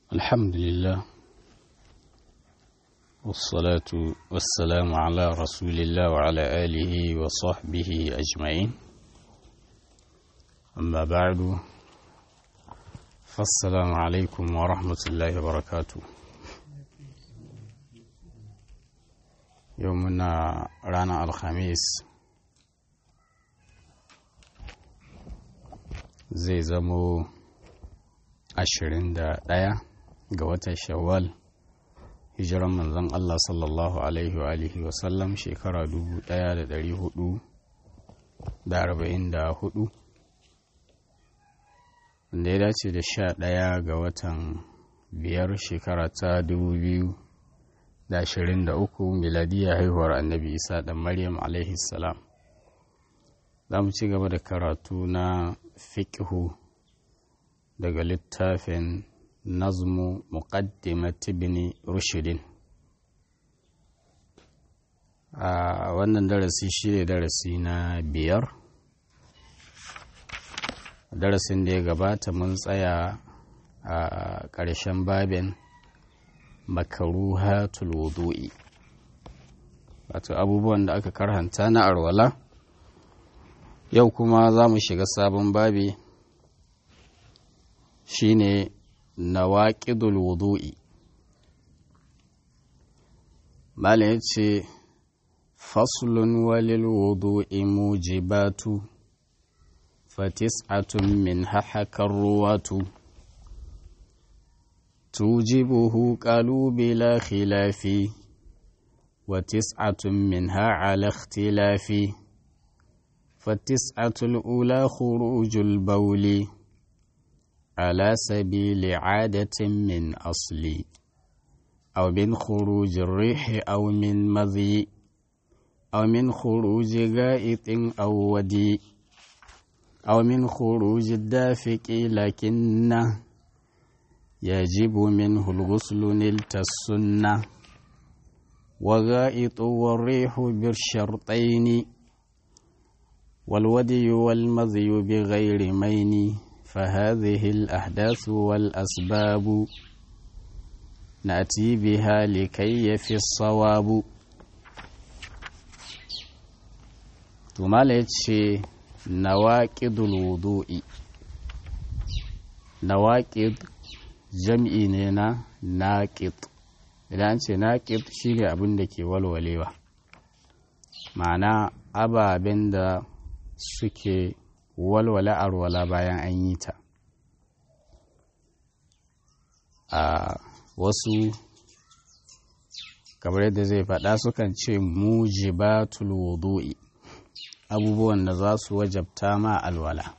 الحمد لله والصلاة والسلام على رسول الله وعلى آله وصحبه أجمعين أما بعد فالسلام عليكم ورحمة الله وبركاته يومنا رانا الخميس zai zamo ashirin da ɗaya ga watan shawwal hijiran manzon Allah sallallahu alaihi wa alihi wasallam shekara dubu ɗaya da ɗari hudu da arba'in da hudu wanda ya dace da sha ɗaya ga watan biyar shekara ta dubu biyu da ashirin da uku miladiyya haihuwar annabi isa ɗan maryam alaihi salam za mu ci gaba da karatu na fiƙihu daga littafin nazmu muqaddimat ibn rushidin a wannan darasi shi ne darasi na biyar darasin da ya gabata mun tsaya a ƙarshen babin makaruhatul wudu'i wato abubuwan da aka karhanta na arwala yau kuma za mu shiga sabon babi shine nawaƙidul wudu'i mala ya ce faslun walil wudu'i mujibatu fatis'atun min hahakar ruwatu tujibuhu qalu bila khilafi wa tis'atun minha ala ikhtilafi فالتسعة الأولى خروج البول على سبيل عادة من أصل أو من خروج الريح أو من مذي أو من خروج غائط أو ودي أو من خروج الدافق لكنه يجب منه الغسل نلت السنة وغائط والريح بالشرطين والودي والمذي بغير مين فهذه الأحداث والأسباب نأتي بها لكي يفي الصواب ثم لتشي نواقض الوضوء نواقض jam'i ne na naƙid idan an ce naƙid shi ne abin da ke walwalewa ma'ana ababen da suke walwala arwala bayan an yi ta a wasu kamar yadda zai faɗa sukan ce mujibatul wudu'i abubuwan da za su wajabta ma alwala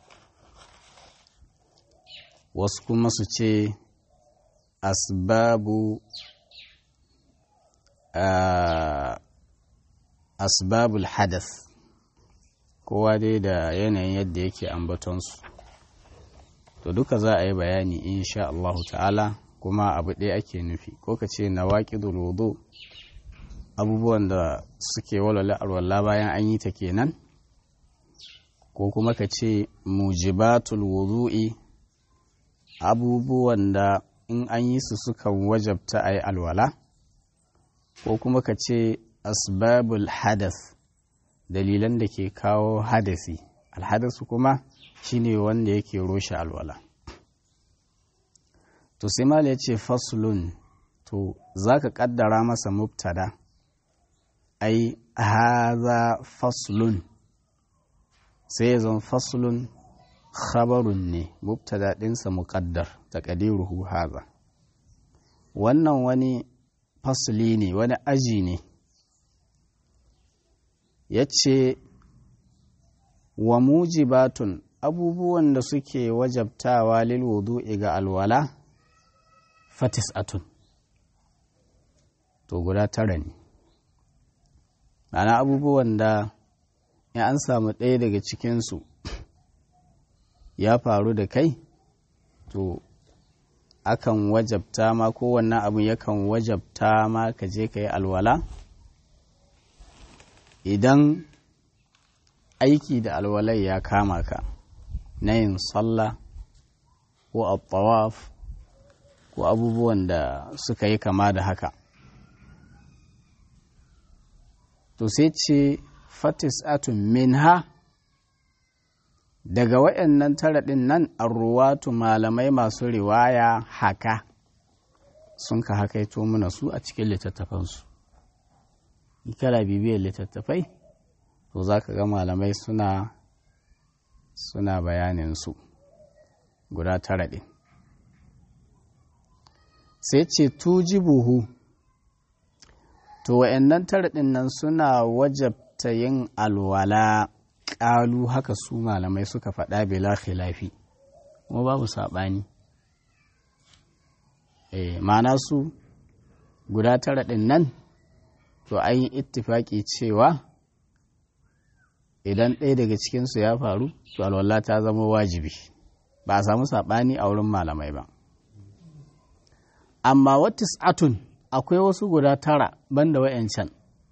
wasu kuma su ce asbabu asbabul hadath kowa dai da yanayin yadda yake ambatonsu to duka za a yi bayani insha Allah ta'ala kuma abu ɗaya ake nufi ko ka ce na waƙi wudu abubuwan da suke walwala alwala bayan an yi ta kenan ko kuma ka ce mujibatul wudu'i abubuwan da in an yi su sukan wajabta a yi alwala ko kuma ka ce asbabul hadath dalilan da ke kawo hadasi alhadasu kuma shine wanda yake roshe alwala to sai mal ya ce faslun to za ka kaddara masa mubtada ai haza faslun sai ya zan faslun khabarun ne mubtada ɗinsa muƙaddar taƙadiruhu haza wannan wani fasli ne wani aji ne ya ce wa mujibatun abubuwan da suke wajabtawa lil wudu'i ga alwala fatis'atun to guda tara ne ana abubuwan da in an samu ɗaya daga cikinsu ya faru da kai to akan wajabta ma kowanne abu yakan wajabta ma ka je ka yi alwala idan aiki da alwalai ya kama ka na yin sallah ko a tawaf ko abubuwan da suka yi kama da haka to sai ce fatis atun minha daga waɗannan tara ɗin nan arruwatu malamai masu riwaya haka sun ka hakaito mana su a cikin littattafansu kala bibiyar littattafai to za ka ga malamai suna suna bayanin su guda tara ɗin sai ce tuji buhu to wa'annan tara ɗin nan suna wajabta yin alwala ƙalu haka su malamai suka faɗa bila khilafi kuma babu saɓani eh ma'ana su guda tara ɗin nan to an yi ittifaƙi cewa idan ɗaya daga cikinsu ya faru to alwala ta zama wajibi ba a samu saɓani a wurin malamai ba amma watis atun akwai wasu guda tara banda wa'yancan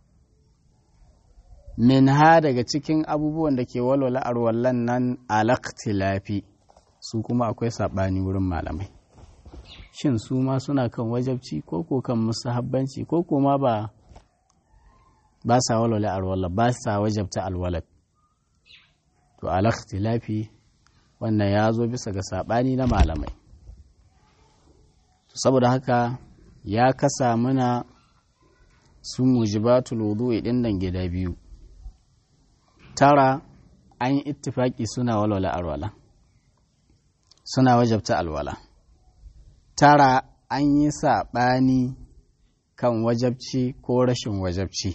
min ha daga cikin abubuwan da ke walwala arwallan nan alaktilafi su kuma akwai saɓani wurin malamai shin su ma suna kan wajabci ko ko kan musahabbanci ko ko ma ba ba sa walwala arwallah ba sa wajabta alwalad to alaktilafi wannan ya zo bisa ga saɓani na malamai saboda haka ya kasa mana su mujibatul wudu'i din nan gida biyu tara an yi ittifaki suna walwala alwala suna wajabta alwala tara an yi saɓani kan wajabci ko rashin wajabci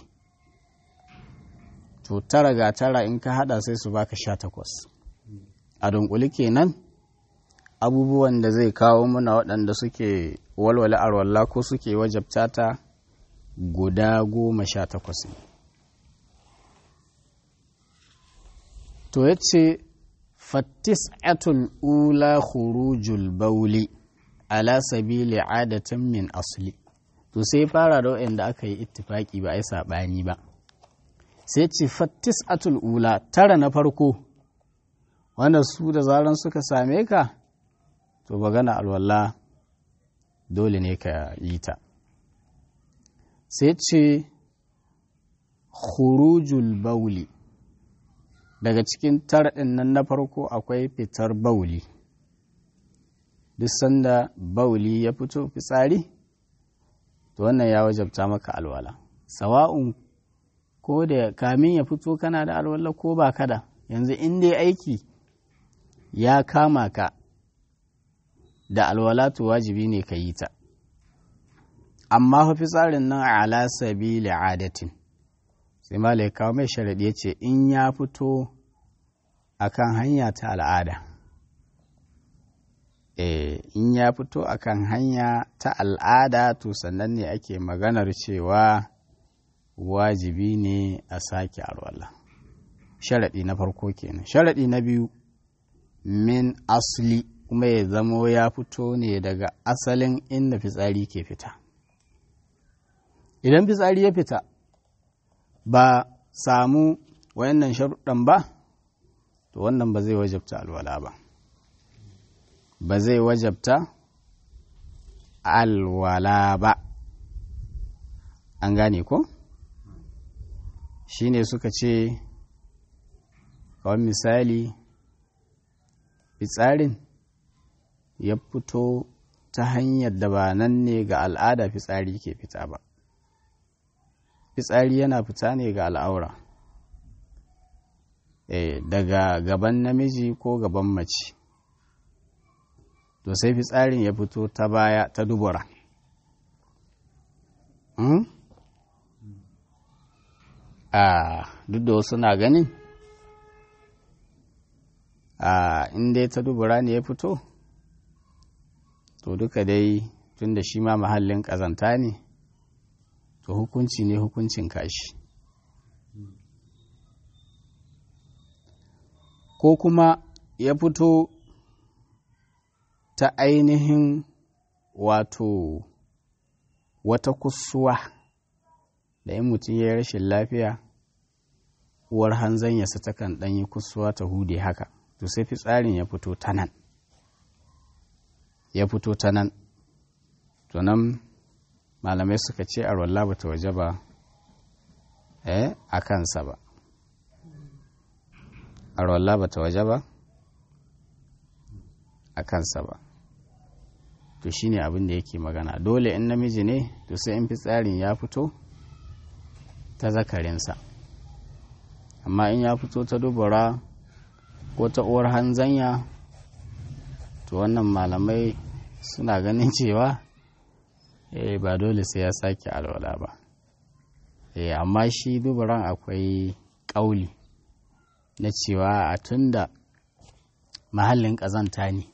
to tara ga tara in ka hada sai su baka sha takwas a dunkuli kenan abubuwan da zai kawo muna waɗanda suke walwala arwalla ko suke wajabta ta guda goma sha takwas ne to ya ce fattis'atul ula khurujul bauli ala sabili adatan min asli to sai fara da waɗanda aka yi ittifaki ba a yi saɓani ba sai ce fattis'atul ula tara na farko wanda su da zaran suka same ka to magana alwala dole ne ka yi ta sai ce khurujul bauli daga cikin tarɗin nan na farko akwai fitar bauli duk sanda bauli ya fito fitsari to wannan ya wajabta maka alwala sawa'un ko da kamin ya fito kana da alwala ko ba kada yanzu in dai aiki ya kama ka da alwala to wajibi ne ka yi ta amma fa fitsarin nan ala sabili adatin sai malai kawo mai sharaɗi ya ce in ya fito akan hanya ta al'ada e, in ya fito akan hanya ta al'ada to sannan ne ake maganar cewa wajibi ne a sake alwala sharaɗi na farko kenan sharaɗi na biyu min asli kuma ya zamo ya fito ne daga asalin inda fitsari ke fita idan fitsari ya fita ba samu wayannan sharuɗan ba to wannan ba zai wajabta alwala ba ba zai wajabta alwala ba an gane ko shine suka ce kawai misali fitsarin ya fito ta hanyar da ba nan ne ga al'ada fitsari ke fita ba fitsari yana fita ne ga al'aura e, daga gaban namiji ko gaban mace to sai fitsarin ya fito ta baya ta dubura hmm? a duk da wasu na ganin a inda ta dubura ne ya fito to duka dai tun da shi ma mahallin ƙazanta ne to hukunci ne hukuncin kashi ko kuma ya fito ta ainihin wato wata kusuwa da in mutum ya yi rashin lafiya uwar hanzanyarsa takan ɗanyi kusuwa ta hude haka to sai fitsarin ya fito ta nan ya fito ta nan to nan malamai suka ce arwalla ba ta waje ba eh a kansa ba arwalla ba ta waje ba a kansa ba to shine abin da yake magana dole in namiji ne to sai in fitsarin ya fito ta zakarinsa amma in ya fito ta dubura ko ta uwar hanzanya to wannan malamai suna ganin cewa eh ba dole sai ya sake alwala ba eh amma shi duburan akwai ƙauli na cewa a tunda mahallin ƙazanta ne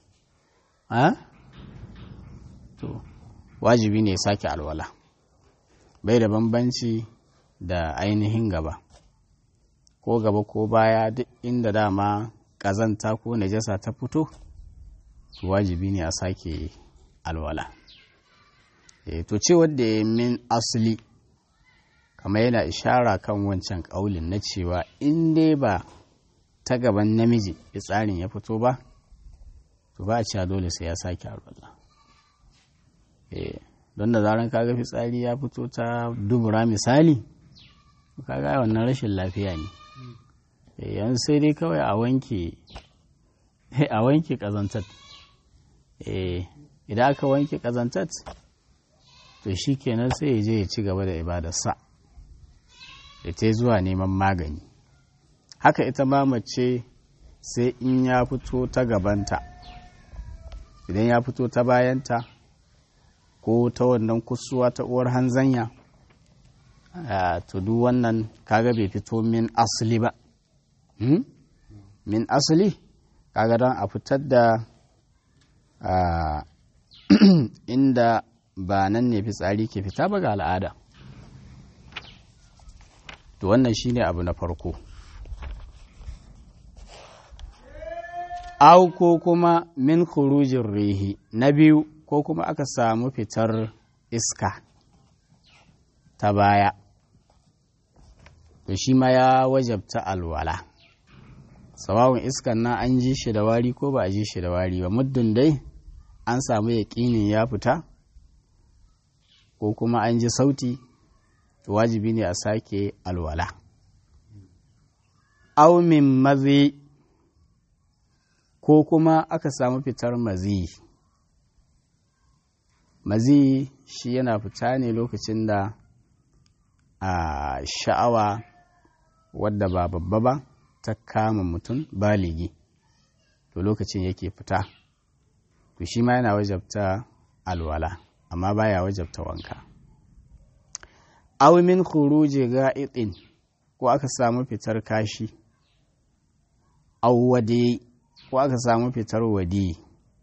to wajibi ne ya sake alwala bai da bambanci da ainihin gaba ko gaba ko baya duk inda dama ƙazanta ko najasa ta fito wajibi ne a sake alwala e, to ce wadda ya min asali kamar yana ishara kan wancan ƙaulin na cewa in dai ba ta gaban namiji tsarin ya fito ba to ba a cewa dole sai ya sake alwala e, don da zaran kaga fitsari ya fito ta dubura misali kaga wannan rashin lafiya ne e, yanzu sai dai kawai a wanke a wanke ƙazantar idan aka wanke ƙazantat to shi kenan sai ya je ya ci gaba da ibadarsa da ta zuwa neman magani haka ita ma mace sai in ya fito ta gabanta idan ya fito ta bayanta ko ta wannan kusuwa ta uwar hanzanya to duk wannan kaga bai fito min asali ba min asali kaga don a fitar da Uh, inda ba nan ne fitsari ke fita ba ga al'ada to wannan shine abu na farko au ko kuma min khurujin rihi na biyu ko kuma aka samu fitar iska ta baya to shi ma ya wajabta alwala sawawun iskan nan an ji shi da wari ko ba a ji shi da wari ba muddin dai an samu yaƙinin ya fita ko kuma an ji sauti wajibi ne a sake alwala aumin mazi ko kuma aka samu fitar mazi mazi shi yana fita ne lokacin da a sha'awa wadda ba babba ba ta kama mutum baligi to lokacin yake fita to shi ma yana wajabta alwala amma baya wajabta wanka aw min khuruji ga'itin ko aka samu fitar kashi aw wadi ko aka samu fitar wadi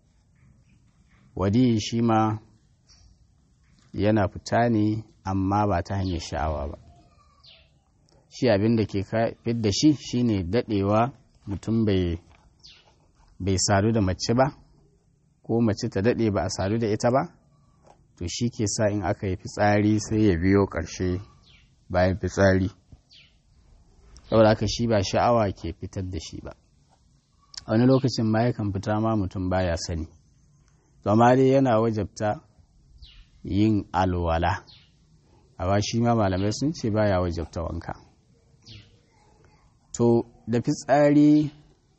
wadi shi ma yana fita ne amma ba ta hanyar sha'awa ba shi abin da ke fidda shi shine dadewa mutum bai bai sadu da mace ba ko mace ta daɗe ba a sadu da ita ba to shi ke sa in aka yi fitsari sai ya biyo ƙarshe bayan fitsari saboda haka shi ba sha'awa ke fitar da shi ba a wani lokacin ma yakan fita ma mutum baya sani to amma dai yana wajabta yin alwala amma shi ma malamai sun ce baya wajabta wanka to da fitsari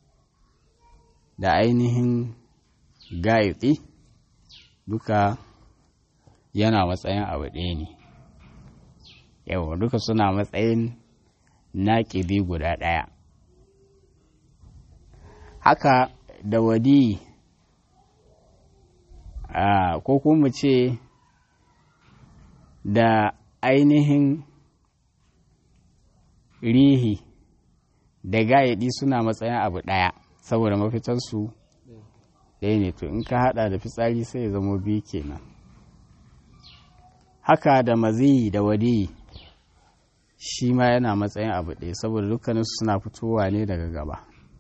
da ainihin gaiti duka yana matsayin abu ɗaya ne yawa duka suna matsayin naƙibi guda ɗaya haka da wadi ko kuma ce da ainihin rihi da gayaɗi suna matsayin abu ɗaya saboda mafitarsu ɗaya ne to in ka haɗa da fitsari sai ya zamo biyu kenan haka da maziyi da wadi shi ma yana matsayin abu ɗaya saboda dukkaninsu suna fitowa ne daga gaba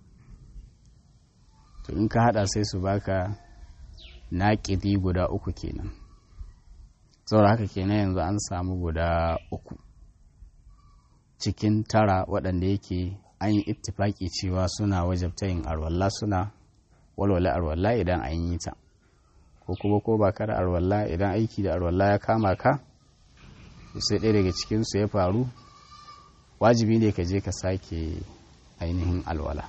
to in ka haɗa sai su baka naƙidi guda uku kenan saboda haka kenan yanzu an samu guda uku cikin tara waɗanda yake an yi ittifaki cewa suna wajabta yin arwalla suna walwala arwalla idan an yi ta ko kuma ko ba ka da arwalla idan aiki da arwalla ya kama ka sai ɗaya daga cikinsu ya faru wajibi ne ka je ka sake ainihin alwala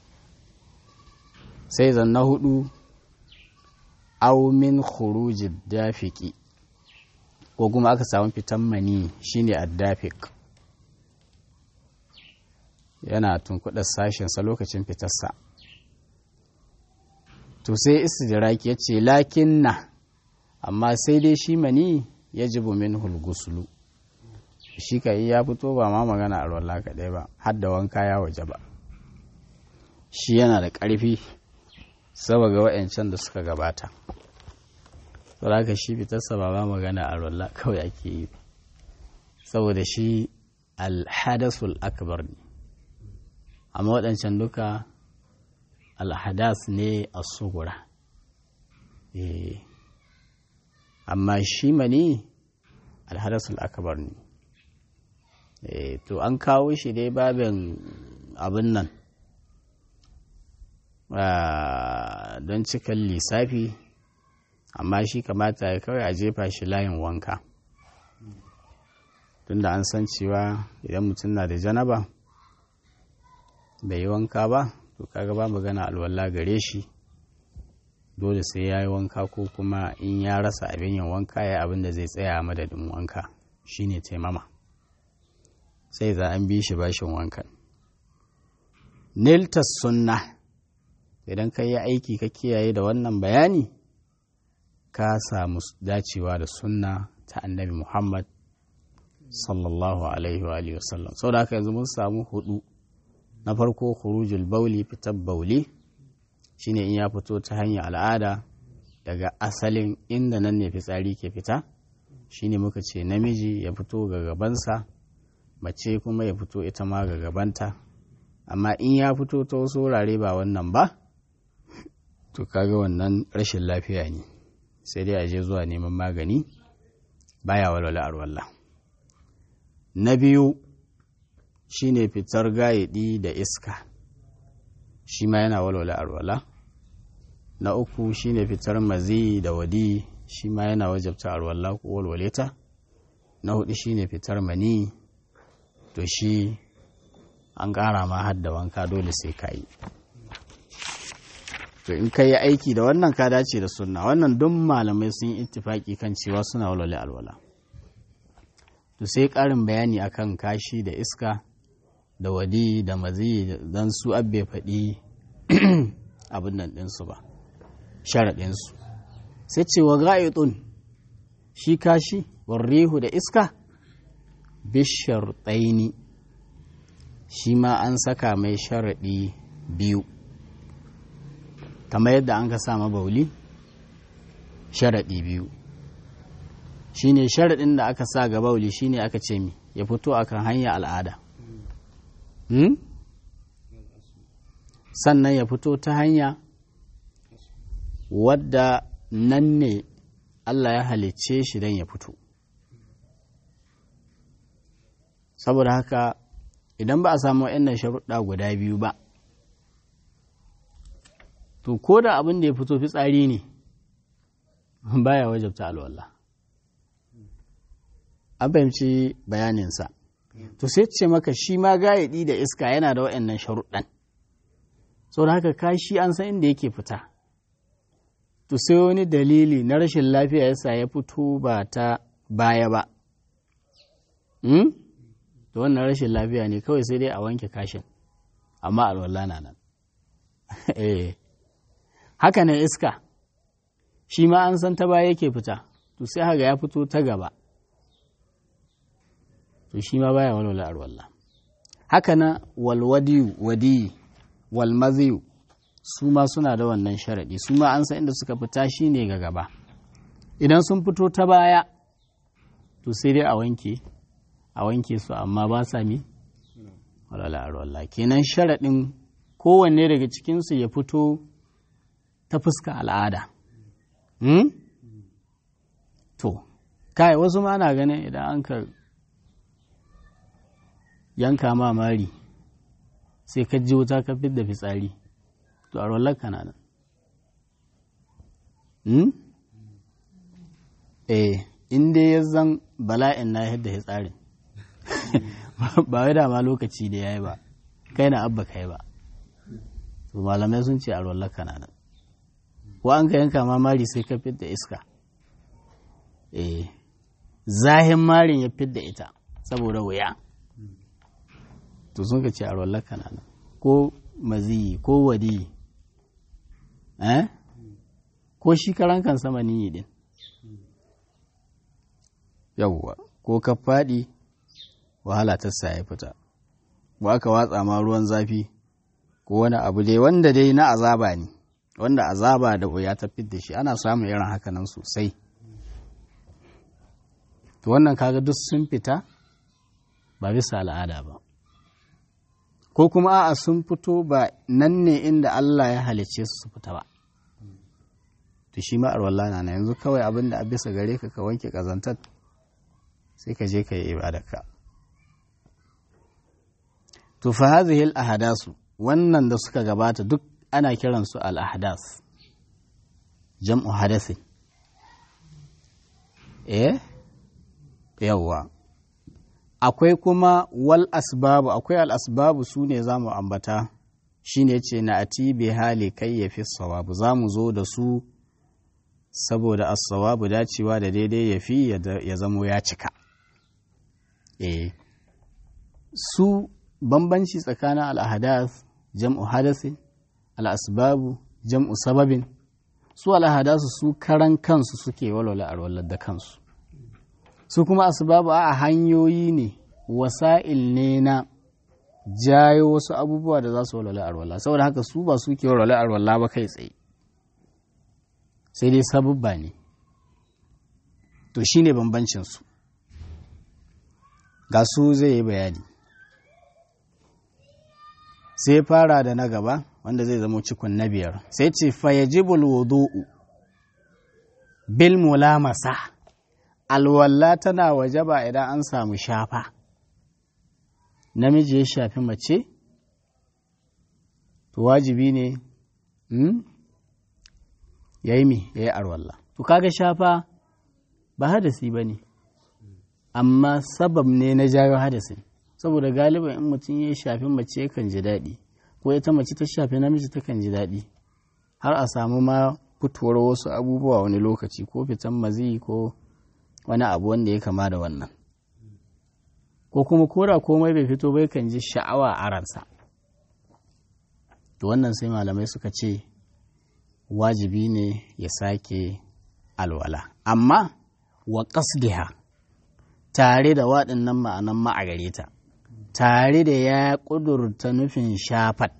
sai zan na hudu aumin khurujid dafiki ko kuma aka samu fitan mani shine addafik yana tunkuɗa sashensa lokacin fitarsa to sai istidraki ya ce lakin na amma sai dai shi mani ya jibu min hulgusulu shi ka yi ya fito ba ma magana a ruwan kaɗai ba har da wanka ya waje ba shi yana da ƙarfi saboda wa'yancan da suka gabata saboda shi fitarsa ba ma magana a ruwan kawai ake yi saboda shi alhadasul akbar ne amma waɗancan duka alhadas ne a sugura amma shi mani alhadasul akbar ne to an kawo shi dai babin abin nan don cikin lissafi amma shi kamata ya kawai a jefa shi layin wanka tunda an san cewa idan mutum na da janaba bai yi wanka ba to kaga ba magana alwala gare shi dole sai ya yi wanka ko kuma in ya rasa abin yin wanka ya abin da zai tsaya madadin wanka shine taimama sai za an bi shi bashin wankan niltas sunna idan ka yi aiki ka kiyaye da wannan bayani ka samu dacewa da sunna ta annabi muhammad sallallahu alaihi wa sallam sau da haka yanzu mun samu hudu na farko khurujul bauli fitar bauli shine in ya fito ta hanyar al'ada daga asalin inda nan ne fitsari ke fita shine muka ce namiji ya fito ga gabansa mace kuma ya fito ita ma ga gabanta amma in ya fito ta wasu wurare ba wannan ba to kaga wannan rashin lafiya ne sai dai a je zuwa neman magani baya walwala arwallah na biyu shine fitar gayidi da iska shi ma yana walwala arwala na uku shine fitar mazi da wadi shi ma yana wajabta arwala ko walwaleta na hudu shine fitar mani to shi an ƙara ma har da wanka dole sai ka yi to in ka yi aiki da wannan ka dace da sunna wannan don malamai sun yi ittifaki kan cewa suna walwale alwala to sai ƙarin bayani akan kashi da iska da wadi da mazi don su abbe faɗi abin nan ɗinsu ba sharaɗinsu sai ce wa ga'idun shi kashi warrihu da iska bishar tsaini shi ma an saka mai sharaɗi biyu kamar yadda an ka sama bauli sharaɗi biyu shine sharaɗin da aka sa ga bauli shine aka ce mi ya fito akan hanya al'ada Hmm? sannan ya fito ta hanya wadda nan ne Allah ya halicce shi don ya fito saboda haka idan ba a samu wa'annan sharuɗa guda biyu ba to ko da abin da ya fito fitsari ne baya wajabta alwallah an fahimci bayaninsa to sai ce maka shi ma gayadi da iska yana da waɗannan sharuɗan sau da haka kashi an san inda yake fita to sai wani dalili na rashin lafiya yasa ya fito ba ta baya ba to wannan rashin lafiya ne kawai sai dai a wanke kashin amma alwala na nan haka nan iska shi ma an san ta baya yake fita to sai haka ya fito ta gaba to shi ma baya walwala arwalla haka na walwadiyu wadiyi walmaziyu su ma suna da wannan sharaɗi su ma an san inda suka fita shi ne ga gaba idan sun fito ta baya to sai dai a wanke a wanke su amma ba sa mi walwala arwalla kenan sharaɗin kowanne daga cikinsu ya fito ta fuska al'ada to kai wasu ma na ganin idan an ka yanka ma mari sai ka ji wuta ka da fitsari to a rollar ka na nan eh in dai ya zan bala'in na yadda ya tsari ba wai dama lokaci da ya yi ba kai na abba kai ba to malamai sun ce a rollar kananan ko an ka yanka ma mari sai ka fidda iska eh zahin marin ya fidda ita saboda wuya to sun ka ce a rollar kananan ko maziyi ko wadi eh ko shi karan kan sama niyi din yawwa ko ka faɗi wahala ta sa ya fita ba aka watsa ma ruwan zafi ko wani abu dai wanda dai na azaba ne wanda azaba da wuya ta da shi ana samun irin haka nan sosai to wannan kaga duk sun fita ba bisa al'ada ba ko kuma a'a sun fito ba nan ne inda Allah ya halicce su su fita ba to shi ma arwalla na yanzu kawai abin da a bisa gare ka ka wanke kazantar sai ka je ka yi ibadarka to fa hadhihi al ahdasu wannan da suka gabata duk ana kiransu al ahdas jam'u hadasin eh yawwa akwai kuma wal asbabu akwai al asbabu su ne za mu ambata shi ne ce na ati bi hali kai ya fi sawabu za mu zo da su saboda as-sawabu dacewa da daidai ya fi ya zamo ya cika eh su bambanci tsakanin al'ahadas jam'u hadasin al'asbabu jam'u sababin su al'ahadasu su karan kansu suke walwala arwallar da kansu su kuma asbabu a hanyoyi ne wasa'il ne na jayo wasu abubuwa da za su walwala arwallah saboda haka su ba su ke walwala arwallah ba kai tsaye sai dai sabubba ne to shine bambancinsu ga su zai yi bayani sai fara da na gaba wanda zai zama cikon na biyar sai ce fayajibul wudu'u bil mulamasa alwalla tana wajaba idan an samu shafa namiji ya shafi mace to wajibi ne ya yi mi ya yi arwalla to kaga shafa ba hadasi ba ne amma sabab ne na jawo hadasin saboda galiban in mutum ya shafi mace yakan ji daɗi ko ita mace ta shafi namiji takan ji daɗi har a samu ma fitowar wasu abubuwa wani lokaci ko fitan mazi ko wani abu wanda ya kama da wannan ko kuma kora komai bai fito bai kan ji sha'awa a ransa to wannan sai malamai suka ce wajibi ne ya sake alwala amma wa qasdiha tare da waɗannan ma'anan ma'agare ta tare da ya ƙudurta nufin shafat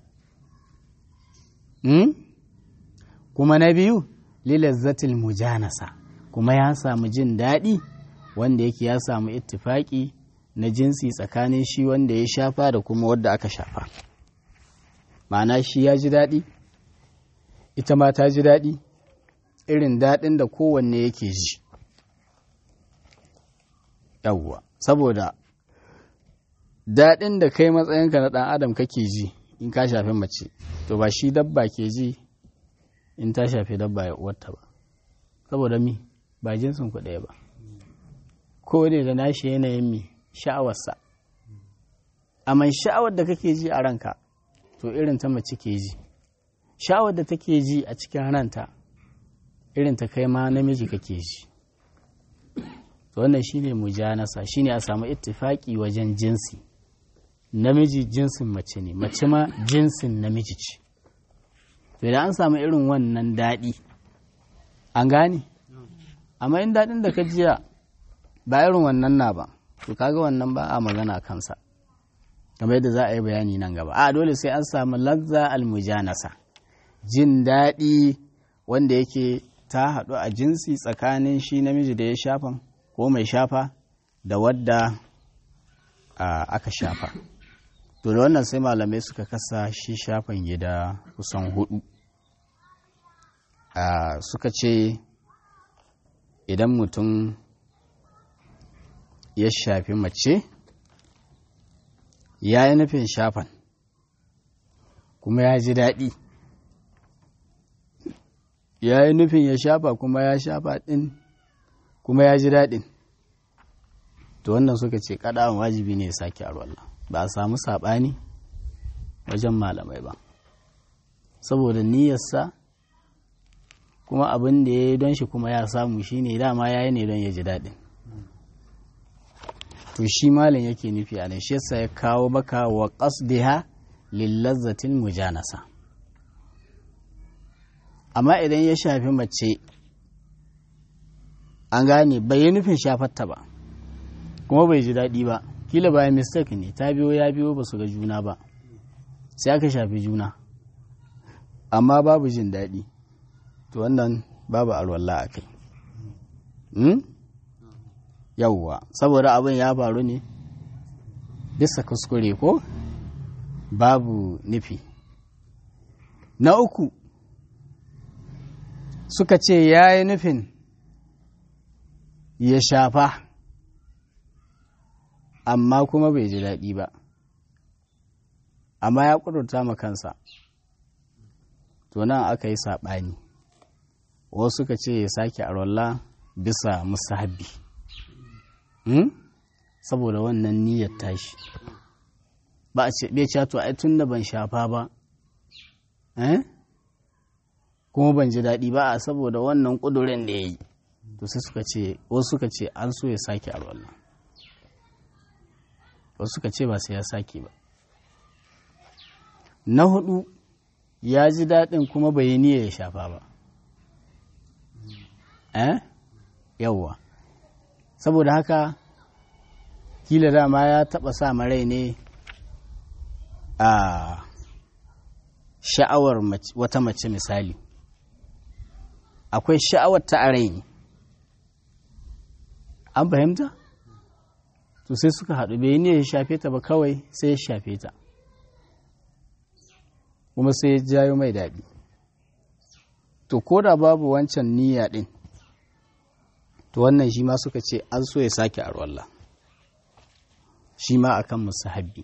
kuma na biyu lilazzatil mujanasa kuma ya samu jin daɗi wanda yake ya samu ittifaki na jinsi tsakanin shi wanda ya shafa da kuma wadda aka shafa ma'ana shi ya ji daɗi ita ma ta ji daɗi irin daɗin da kowanne yake ji yawwa saboda daɗin da kai matsayinka na ɗan adam kake ji in ka shafi mace to ba shi dabba ke ji in ta shafi dabba ya uwarta ba saboda mi ba jinsin ku ɗaya ba ko ne da nashi yanayin mi sha'awarsa amma sha'awar da kake ji a ranka to irin ta mace ke ji sha'awar da take ji a cikin ranta irin ta kai ma namiji kake ji to wannan shine mujanasa shine a samu ittifaki wajen jinsi namiji jinsin mace ne mace ma jinsin namiji ce to idan an samu irin wannan daɗi an gane amma in daɗin da ka jiya ba irin wannan na ba to kaga wannan ba a magana kansa kamar yadda za a yi bayani nan gaba a dole sai an samu lazza almujanasa jin daɗi wanda yake ta haɗu a jinsi tsakanin shi namiji da ya shafan ko mai shafa da wadda aka shafa to da wannan sai malamai suka kasa shi shafan gida kusan hudu suka ce idan mutum ya shafi mace ya yi nufin shafan kuma ya ji daɗi ya yi nufin ya shafa kuma ya shafa ɗin kuma ya ji daɗin to wannan suka ce kaɗawan wajibi ne ya sake arwalla ba a samu saɓani wajen malamai ba saboda niyyarsa kuma abin da ya yi don shi kuma ya samu shi ne dama ya yi ne don ya ji daɗin to shi malin yake nufi a nan shi yasa ya kawo maka wa qasdiha lillazzatin mujanasa amma idan ya shafi mace an gane bai yi nufin shafarta ba kuma bai ji daɗi ba kila bayan mistake ne ta biyo ya biyo ba su ga juna ba sai aka shafi juna amma babu jin daɗi to wannan babu alwala a kai yauwa saboda abin ya faru ne bisa kuskure ko babu nufi na uku suka ce ya yi nufin ya shafa amma kuma bai ji daɗi ba amma ya ƙudurta ma kansa to nan aka yi saɓani wasu suka ce ya sake arwalla bisa musahabi hmm? saboda wannan niyyar tashi ba a ce bai to ai tun da ban shafa ba eh? kuma ban ji daɗi ba a saboda wannan ƙudurin da ya yi to sai suka ce wasu suka ce an so ya sake arwalla wasu suka ce ba sai ya sake ba na hudu ya ji daɗin kuma bai yi niyya ya shafa ba eh yawwa saboda haka kila dama ya taɓa sa marai ne a sha'awar wata mace misali akwai sha'awar ta a rai ne an fahimta to sai suka haɗu bai ne ya shafe ta ba kawai sai ya shafe ta kuma sai ya jayo mai daɗi to ko da babu wancan niyya ɗin to wannan shi ma suka ce an so ya sake arwallah shi ma akan musahabbi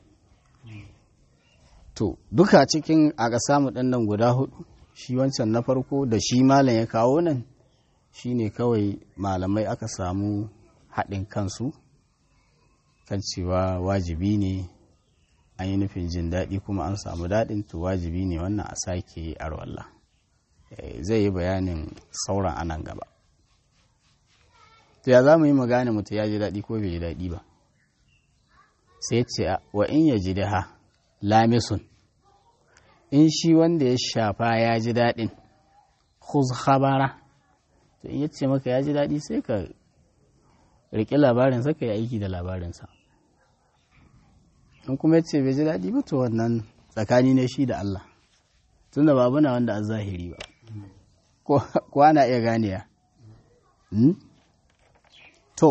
to duka cikin a ga samu ɗannan guda hudu shi wancan na farko da shi malam ya kawo nan shi ne kawai malamai aka samu haɗin kansu kan cewa wajibi ne an yi nufin jin daɗi kuma an samu daɗin to wajibi ne wannan a sake arwallah zai yi bayanin sauran anan gaba to ya za mu yi magana mutu ya ji daɗi ko bai ji daɗi ba sai ce wa in ya ji ha lamisun in shi wanda ya shafa ya ji daɗin khuz khabara to in ya ce maka ya ji daɗi sai ka riƙe labarinsa ka yi aiki da labarinsa in kuma ya ce bai ji daɗi ba to wannan tsakani ne shi da Allah tunda babu na wanda a zahiri ba ko ana iya ganiya to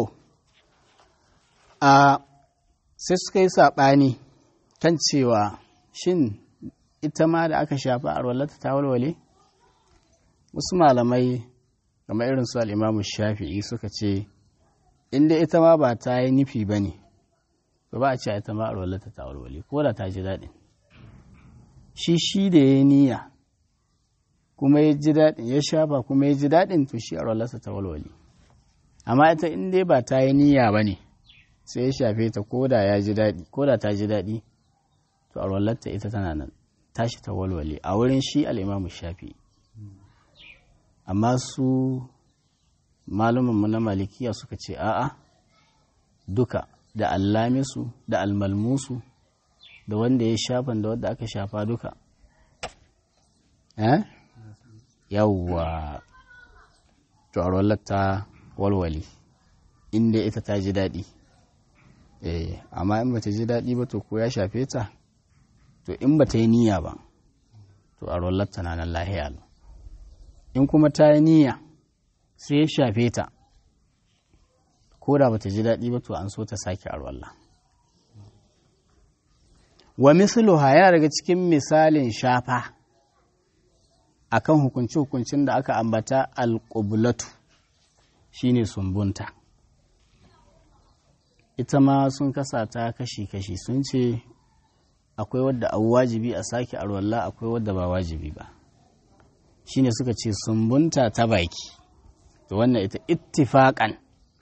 a sai suka yi saɓani kan cewa shin ita ma da aka shafa a rolata ta walwale wasu malamai game irin su al'imamu shafi'i suka ce inda ita ma ba ta yi nufi ba ne ba ba a ce ita ma a rolata ta walwale ko da ta ji daɗin shi shi da ya yi niyya kuma ya ji daɗin ya shafa kuma ya ji daɗin to shi a rolata ta walwale amma ita in dai ba ta yi niyya ba ne sai ya shafe ta ko da ya ji daɗi ko da ta ji daɗi to a rollarta ita tana nan tashi ta walwale a wurin shi al'imamu shafi amma su malumanmu na malikiya suka ce a'a duka da allamisu da almalmusu da wanda ya shafan da wanda aka shafa duka eh yawwa to a rollarta walwale inda ita ta ji daɗi eh amma in bata ji daɗi ba to ko ya shafe ta to in bata yi niyya ba to a rollarta na nan lahiya in kuma ta yi niyya sai ya shafe ta ko da bata ji daɗi ba to an so ta sake a rollar wa misluha yana daga cikin misalin shafa akan hukunci-hukuncin da aka ambata alƙublatu shine sumbunta ita ma sun kasa ta kashi-kashi sun ce akwai wadda a wajibi a sake arwalla akwai wadda ba wajibi ba shine suka ce sumbunta ta baki to wannan ita ittifaƙan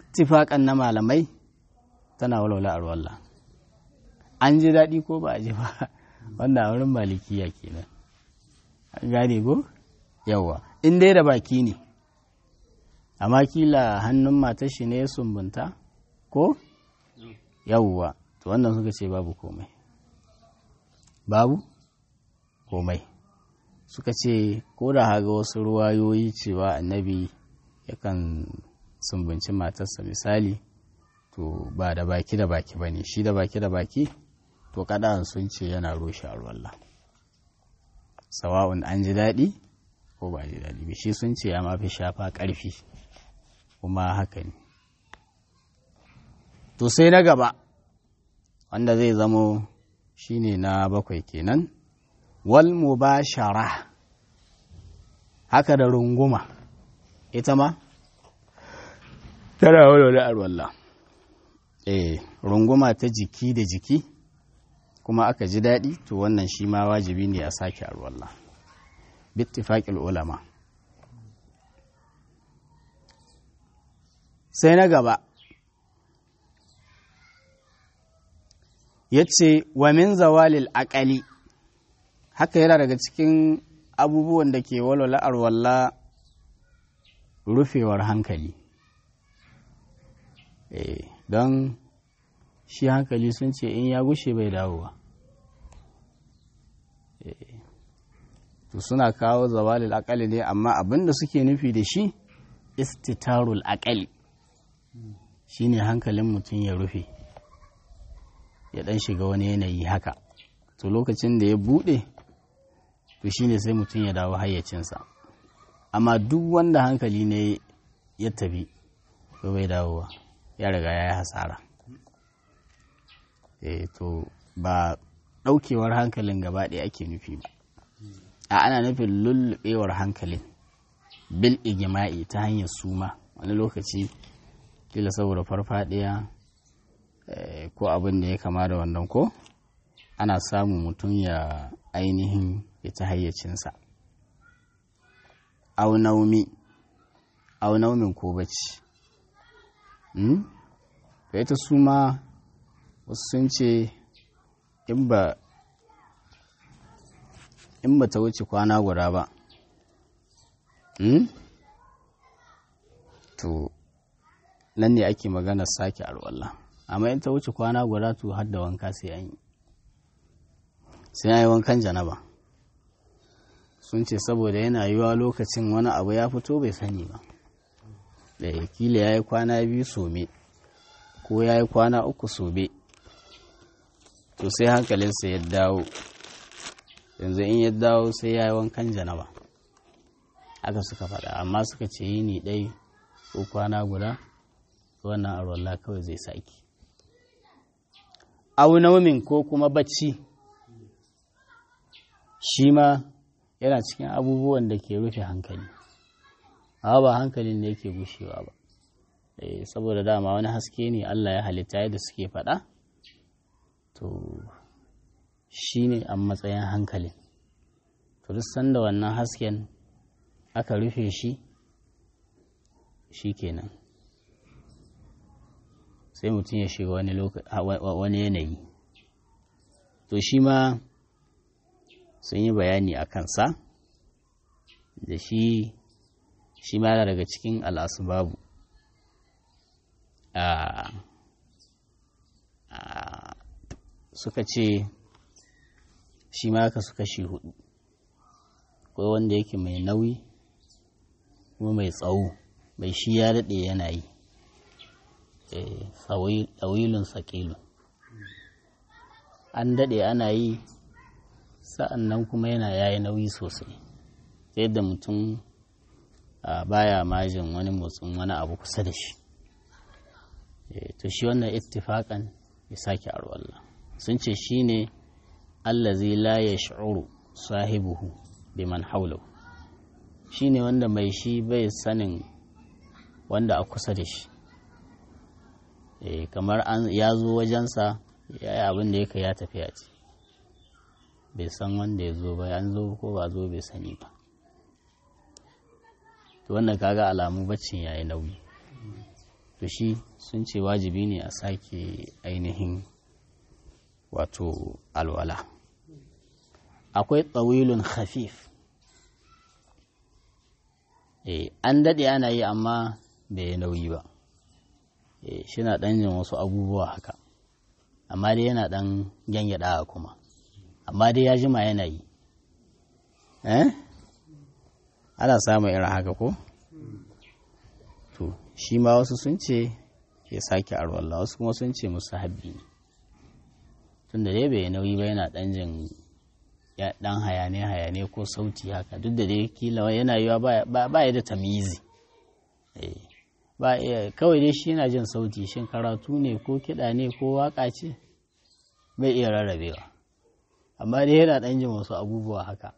bittifaƙan na malamai tana walwala a ruwallah an ji daɗi ko ba a ji ba wannan a wurin malikiya kenan an gane ko yawa in dai da baki ne amma kila hannun matar shi ne ya sumbunta ko yawwa to wannan suka ce babu komai babu komai suka ce ko da haga wasu ruwayoyi cewa annabi yakan sumbunci matarsa misali to ba da baki da baki ba ne shi da baki da baki to kada sun ce yana rushe a ruwallah sawa'un an ji daɗi ko ba ji daɗi ba shi sun ce ya mafi shafa ƙarfi kuma haka ne to sai na gaba wanda zai zamo shine na bakwai kenan wal mubashara haka da runguma ita ma tana walwala arwalla eh runguma ta jiki da jiki kuma aka ji daɗi to wannan shi ma wajibi ne a sake arwalla bittifaƙil ulama sai na gaba ya ce wa min zawalil aƙali haka yana daga cikin abubuwan da ke walwala arwalla rufewar hankali e, don shi hankali sun ce in ya gushe bai dawowa e, to suna kawo zawalil aƙali ne amma abin da suke nufi da shi istitarul aƙali shi ne hankalin mutum ya rufe ya ɗan shiga wani yanayi haka to lokacin da ya buɗe to shine sai mutum ya dawo hayyacinsa amma duk wanda hankali ne ya tafi to bai dawowa ya riga ya yi hasara e to ba ɗaukewar hankalin gaba ɗaya ake nufi ba a ana nufin lullubewar hankalin bil igima'i ta hanyar suma wani lokaci kila saboda farfadiya ko abin da ya kama da wannan ko ana samun mutum ya ainihin ya ta hayyacinsa aunaumi aunaumin ko bacci da ita su ma wasu sun ce in ba in ba ta wuce kwana guda ba to nan ne ake magana sake alwallah amma in ta wuce kwana guda to har da wanka sai an yi sai an yi wankan janaba sun ce saboda yana yiwa lokacin wani abu ya fito bai sani ba da kila ya yi kwana biyu some ko ya yi kwana uku sobe to sai hankalinsa ya dawo yanzu in ya dawo sai ya yi wankan janaba aka suka faɗa amma suka ce yi ni ɗai ko kwana guda wannan arwallah kawai zai saki aunomin ko kuma bacci shi ma yana cikin abubuwan da ke rufe hankali amma ba hankalin da yake gushewa ba saboda dama wani haske ne Allah ya halitta yadda suke faɗa to shi ne a matsayin hankalin to duk sanda wannan hasken aka rufe shi shi kenan sai mutum ya shiga wani yanayi to shi ma sun yi bayani a kansa da shi shi ma daga cikin al'asubabu suka ce shi ma ka suka shi hudu akwai wanda yake mai nauyi kuma mai tsawo mai shi ya daɗe yana yi tsawilun sakilun an daɗe ana yi sa'an nan kuma yana yayi nauyi sosai ta yadda mutum baya majin wani motsin wani abu kusa da shi to shi wannan ittifaƙan ya sake arwallah sun ce shi ne allazi la ya shi'uru sahibuhu biman haulau shi ne wanda mai shi bai sanin wanda a kusa da shi kamar ya zo wajensa ya yi abin da ya ya tafiya ce bai san wanda ya zo ba an zo ko ba zo bai sani ba to wannan kaga alamu baccin ya yi nauyi to shi sun ce wajibi ne a sake ainihin wato alwala akwai tsawilun khafif e, an daɗe ana yi amma bai nauyi ba e, shi na ɗan jin wasu abubuwa haka amma dai yana ɗan gyangyaɗa kuma amma dai ya jima yana yi eh ana samun irin haka ko to shi ma wasu sun ce ya sake arwalla wasu kuma sun ce musu habbi ne tun da dai bai nauyi ba yana ɗan jin ya dan hayane hayane ko sauti haka duk da dai kila yana yiwa ba ya da tamizi ba kawai dai shi yana jin sauti shin karatu ne ko kiɗa ne ko waka ce bai iya rarrabewa amma dai yana dan jin wasu abubuwa haka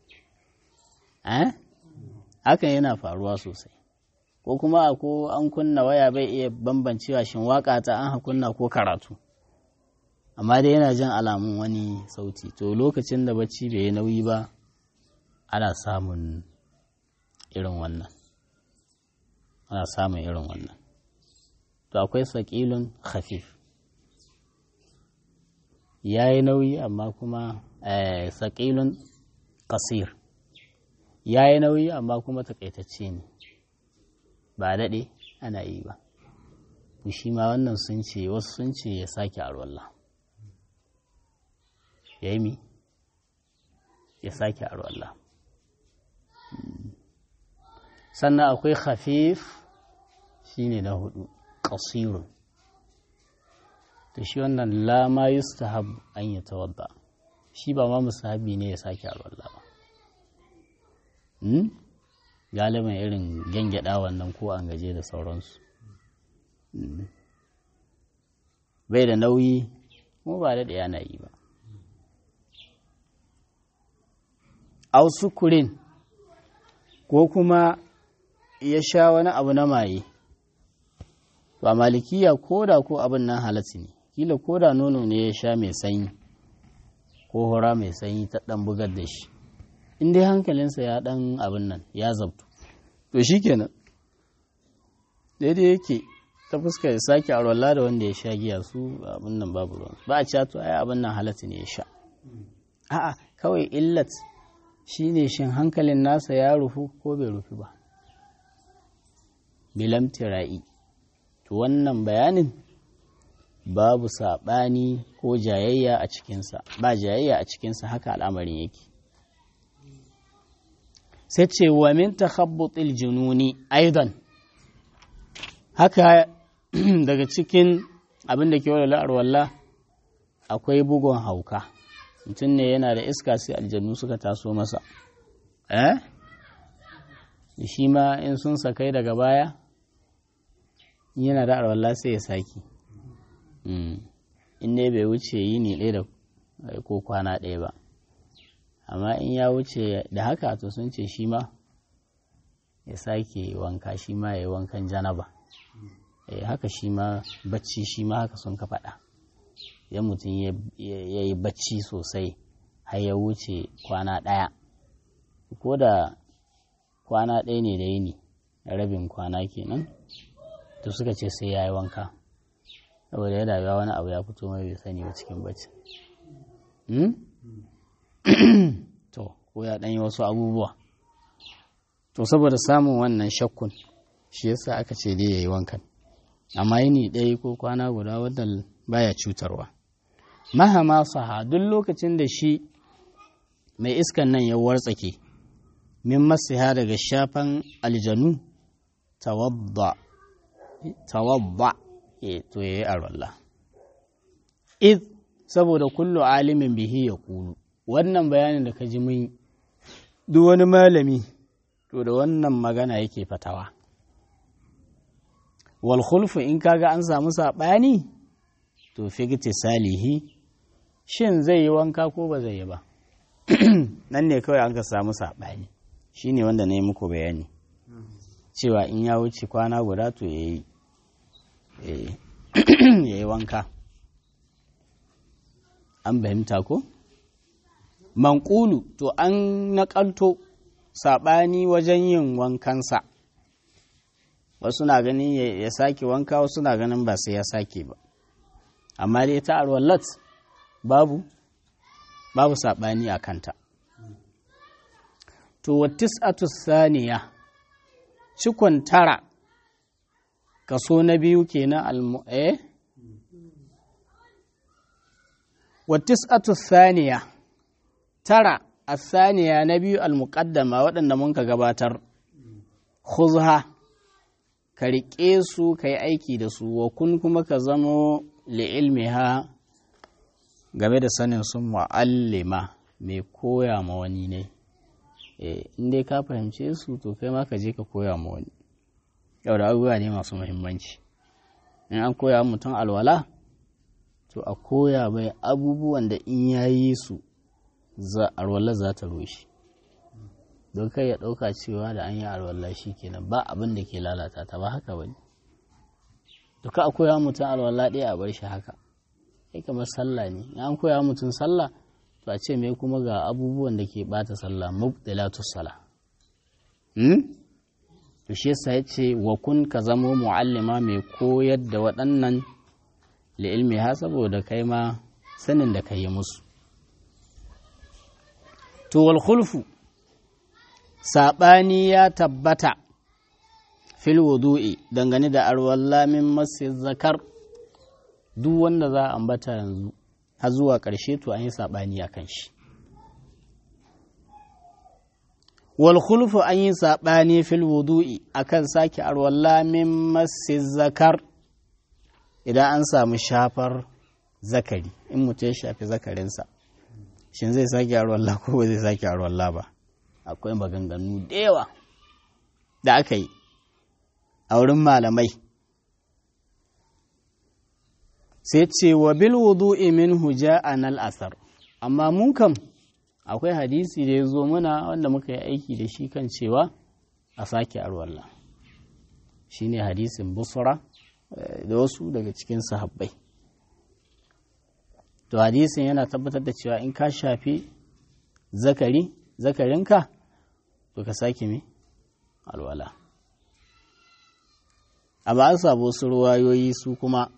hakan yana faruwa sosai ko kuma ko an kunna waya bai iya bambancewa shin waka ta an kunna ko karatu amma dai yana jin alamun wani sauti to lokacin da bacci bai yi nauyi ba ana samun irin wannan ana samun irin wannan to akwai saƙilun khafif ya yi nauyi amma kuma saƙilun ƙasir ya yi nauyi amma kuma taƙaitacce ne ba daɗe ana yi ba shi ma wannan sun ce wasu sun ce ya sake arwallah ya yi mi ya sake arwallah sannan akwai khafif shine na hudu ƙasirun to shi wannan lama yustahab an yi tawadda shi ba ma musahabi ne ya sake arwallah ba galiban irin gyangyaɗa wannan ko an gaje da sauransu bai da nauyi kuma ba da yana yi ba au sukurin ko kuma ya sha wani abu na maye ba malikiya ko da ko abin nan halatti ne kila ko da nono ne ya sha mai sanyi ko hura mai sanyi ta dan bugar da shi in dai hankalinsa ya dan abin nan ya zabtu to shi kenan daidai yake ta fuskar ya sake arwallah da wanda ya sha giya su abin nan babu ruwan ba a cewa to ai abin nan halatti ne ya sha a'a kawai illat shi ne shin hankalin nasa ya rufu ko bai rufu ba bilam tira'i to wannan bayanin babu saɓani ko jayayya a cikinsa ba jayayya a cikinsa haka al'amarin yake sai ce wa min takhabbutil jununi aidan haka daga cikin abin da ke wala la'ar walla akwai bugun hauka mutum ne yana da iska sai aljannu suka taso masa eh shi ma in sun sakai daga baya yana da arwallah sai ya saki in ne bai wuce yi ni ɗaya da ko kwana ɗaya ba amma in ya wuce da haka to sun ce shi ma ya sake wanka shi ma ya yi wankan janaba haka shi ma bacci shi ma haka sun ka faɗa idan mutum ya yi bacci sosai har ya wuce kwana ɗaya ko da kwana ɗaya ne da yini rabin kwana kenan to suka ce sai ya yi wanka saboda ya daga wani abu ya fito mai bai sani ba cikin bacci to ko ya ɗanyi wasu abubuwa to saboda samun wannan shakkun shi yasa aka ce dai ya yi wankan amma yini ɗaya ko kwana guda wadda baya cutarwa mahama saha duk lokacin da shi mai iskan nan ya wartsake min masiha daga shafan aljanu tawadda tawadda e to yayi arwallah id saboda kullu alimin bihi ya kulu wannan bayanin da ka ji mun duk wani malami to da wannan magana yake fatawa wal khulfu in kaga an samu saɓani to figti salihi shin zai yi wanka ko ba zai yi ba nan ne kawai an ka samu saɓani shi ne wanda na yi muku bayani cewa in ya wuce kwana guda to ya yi wanka an fahimta ko manƙulu to an naƙalto saɓani wajen yin wankansa wasu na ganin ya sake wanka wasu na ganin ba sai ya sake ba amma dai ta arwallat babu babu saɓani a kanta to wa tis'atu saniya cikon tara kaso na biyu kenan almu eh wa tis'atu saniya tara asaniya na biyu almuqaddama waɗanda mun ka gabatar khuzha ka riƙe su ka yi aiki da su wa kun kuma ka zamo li'ilmiha game da sanin sun mu'allima mai koya ma wani ne in dai ka fahimce su to kai ma ka je ka koya ma wani yau da abubuwa ne masu muhimmanci in an koya mutum alwala to a koya mai abubuwan da in ya yi su alwala za ta rushe don kai ya ɗauka cewa da an yi alwala shi kenan ba abin da ke lalata ta ba haka bane to ka a koya mutum alwala ɗaya a bar shi haka kai kamar sallah ne in an koya mutum sallah to a ce mai kuma ga abubuwan da ke bata sallah mubdilatu sala hmm? to shi yasa ya ce wa kun ka zamo mu'allima mai koyar da waɗannan li'ilmi ha saboda kai ma sanin da ka yi musu to wal khulfu saɓani ya tabbata fil wudu'i dangane da arwalla min masjid zakar duk wanda za a ambata yanzu har zuwa ƙarshe to an yi saɓani a kan shi wal khulfu an yi saɓani fil wudu'i akan sake arwalla min masjid zakar idan an samu shafar zakari in mutum ya shafi zakarinsa shin zai sake arwalla ko ba zai sake arwalla ba akwai maganganu da yawa da aka yi a wurin malamai sai ce wa bil wudu'i min huja anal asar amma mun kam akwai hadisi da ya zo muna wanda muka yi aiki da shi kan cewa a sake arwalla shine hadisin busra da wasu daga cikin sahabbai to hadisin yana tabbatar da cewa in ka shafi zakari zakarinka to ka sake me alwala amma an samu wasu ruwayoyi su kuma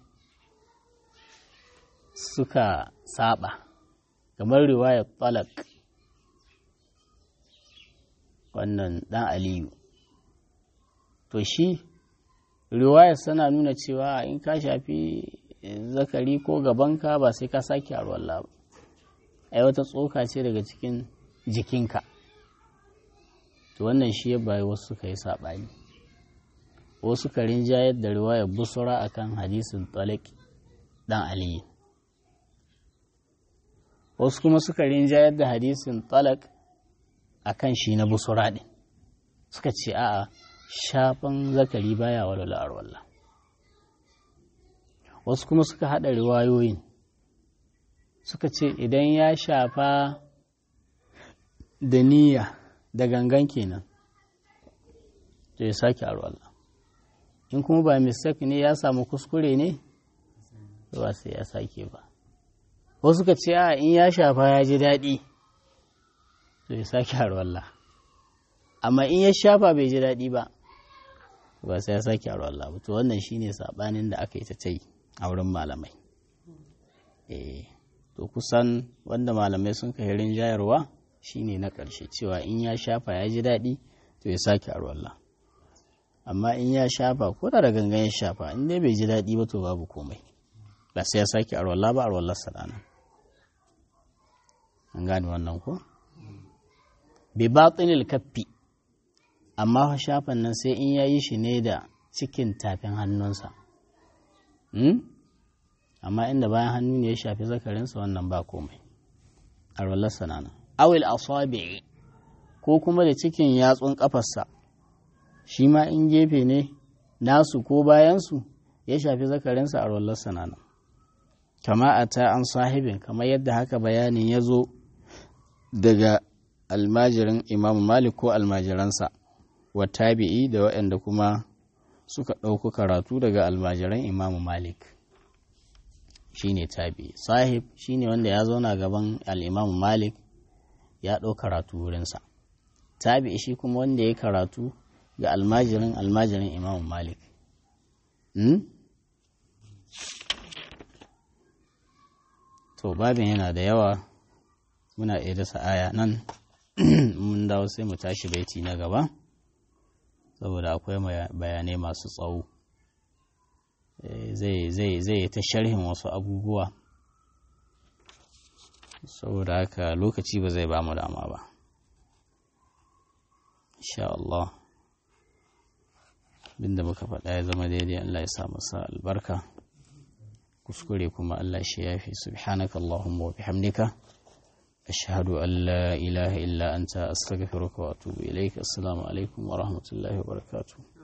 suka saba kamar riwayar talak wannan dan aliyu to shi riwayar sana nuna cewa in ka shafi zakari ko gabanka ba sai ka sake alwala ba ai wata tsoka ce daga cikin jikinka to wannan shi ya bayi wasu suka yi saɓani wasu ka rinjayar da riwayar busura akan hadisin talik dan aliyu wasu kuma suka rinjayar da hadisin talak akan shi na busura ɗin suka ce a'a shafan zakari baya walwala arwallah wasu kuma suka haɗa riwayoyin suka ce idan ya shafa da niyya da gangan kenan to ya sake arwallah in kuma ba mistake ne ya samu kuskure ne ba sai ya sake ba wasu ka ce a in ya shafa ya ji daɗi to ya sake arwallah amma in ya shafa bai ji daɗi ba ba sai ya sake arwallah ba to wannan shine sabanin da aka yi ta ta yi a wurin malamai eh to kusan wanda malamai sun kai rinjayarwa shine na ƙarshe cewa in ya shafa ya ji daɗi to ya sake arwallah amma in ya shafa ko da da gangan ya shafa in dai bai ji daɗi ba to babu komai ba sai ya sake arwallah ba arwallah sadana an gane wannan ko bi batinil kaffi amma shafan nan sai in yayi shi ne da cikin tafin hannunsa amma inda bayan hannu ne ya shafi zakarinsa wannan ba komai arwallah sanana awil asabi'i ko kuma da cikin yatsun kafarsa shi ma in gefe ne nasu ko bayansu ya shafi zakarinsa arwallah sanana kama a ta an sahibin kamar yadda haka bayanin ya zo daga almajirin imamu malik ko almajiransa wa tabi'i da waɗanda kuma suka ɗauko karatu daga almajiran imamu malik shine tabi'i sahib shine wanda ya zauna gaban al'imamu malik ya ɗau karatu wurinsa tabi'i shi kuma wanda ya karatu ga almajirin almajirin imamu malik to babin yana da yawa muna iya dasa aya nan mun dawo sai mu tashi baiti na gaba saboda akwai bayanai masu tsawo zai ta sharhin wasu abubuwa saboda haka lokaci ba zai ba mu dama ba insha Allah binda muka faɗa ya zama daidai Allah ya sa masa albarka kuskure kuma Allah shi yafi subhanaka Allahumma wa bihamdika ashhadu an la ilaha illa anta astaghfiruka wa atubu ilaik assalamu alaikum wa rahmatullahi wa barakatuh